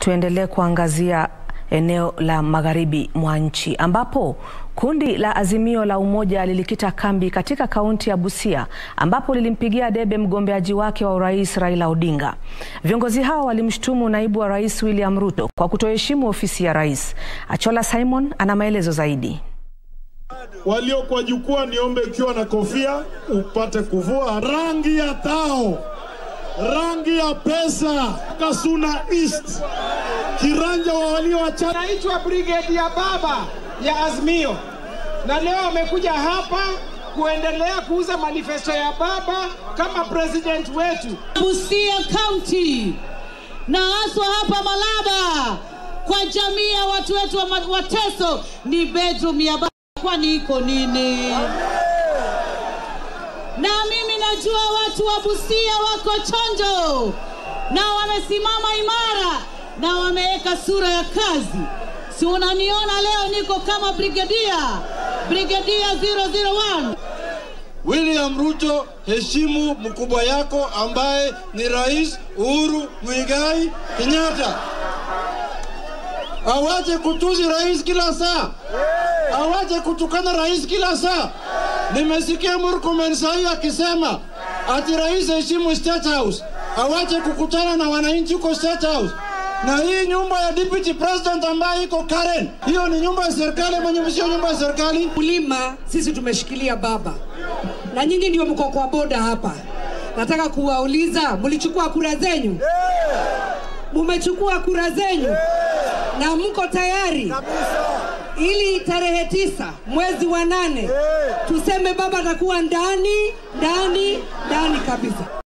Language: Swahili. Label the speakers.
Speaker 1: Tuendelee kuangazia eneo la magharibi mwa nchi ambapo kundi la Azimio la Umoja lilikita kambi katika kaunti ya Busia ambapo lilimpigia debe mgombeaji wake wa urais Raila Odinga. Viongozi hao walimshutumu naibu wa rais William Ruto kwa kutoheshimu ofisi ya rais. Achola Simon ana maelezo zaidi.
Speaker 2: Walio kwa jukwaa, niombe ukiwa na kofia upate kuvua rangi ya tao, rangi ya pesa, Kasuna East, kiranja wa walio wachache.
Speaker 3: Naitwa brigade ya baba ya Azimio, na leo amekuja hapa kuendelea kuuza manifesto ya baba kama president wetu.
Speaker 4: Busia County na haswa hapa Malaba kwa jamii ya watu wetu wa Wateso ni bedroom ya baba, kwani iko nini? Na mimi najua watu wa Busia wako chonjo na wamesimama imara na wameweka sura ya kazi. Si unaniona leo niko kama brigadia, brigadia 001.
Speaker 5: William Ruto, heshimu mkubwa yako ambaye ni Rais Uhuru Muigai Kenyatta. Awache kutusi rais kila saa, awache kutukana rais kila saa. Nimesikia Murkomen sahi akisema ati rais heshimu State House, awache kukutana na wananchi huko State House na hii nyumba ya deputy president ambayo iko Karen, hiyo ni nyumba ya serikali, mwenye sio nyumba ya serikali.
Speaker 6: Kulima sisi tumeshikilia baba, na nyinyi ndio mko kwa boda hapa. Nataka kuwauliza, mlichukua kura zenyu? Mumechukua kura zenyu na mko tayari ili tarehe tisa mwezi wa nane tuseme baba atakuwa ndani ndani ndani kabisa.